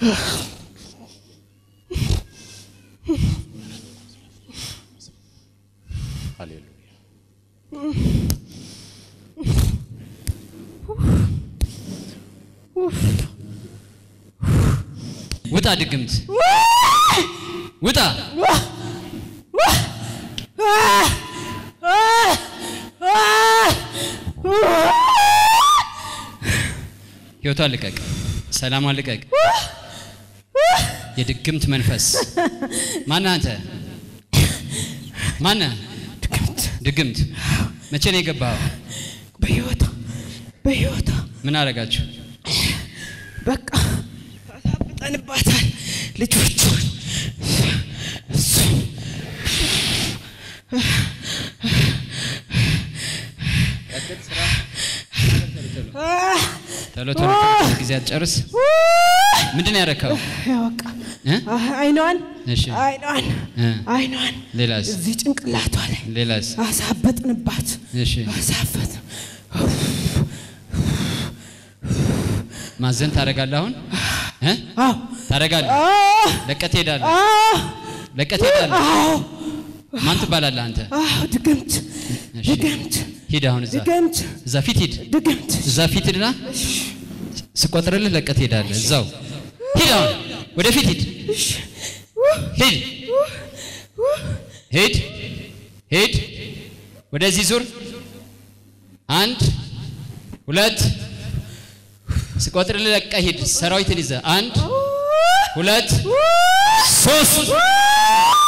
ሃሌሉያ ውጣ ድግምት ውጣ ህይወቷን ልቀቅ ሰላሟን ልቀቅ የድግምት መንፈስ ማነህ አንተ ማነህ ድግምት ድግምት መቼ ነው የገባኸው በህይወቷ በህይወቷ ምን አደረጋችሁ በቃ አሳብጠንባታል ልጆቹን እሱን ቶሎ ቶሎ ጊዜ አትጨርስ ምንድን ነው ያደረከው ያው በቃ እ? አይኗን እሺ አይኗን እ። አይኗን ሌላስ እዚህ ጭንቅላቷ ላይ ሌላስ አሳበጥንባት እሺ አሳበጥ ማዘን ታደርጋለህ አሁን እ? አዎ ታደርጋለህ አዎ ለቀት ትሄዳለህ አዎ ለቀት ትሄዳለህ አዎ ማን ትባላለህ አንተ አዎ ድግምት እሺ ድግምት ሂድ አሁን እዛ ድግምት እዛ ፊት ሂድ ድግምት እዛ ፊት ሂድና ስቆጥርልህ ለቀት ትሄዳለህ እዛው ሂድ አሁን ወደፊት ሂድ ሂድ ሂድ ሂድ ወደዚህ ዙር አንድ ሁለት ስቆጥርልህ ለቀህ ሂድ ሰራዊትን ይዘህ አንድ ሁለት ሶስት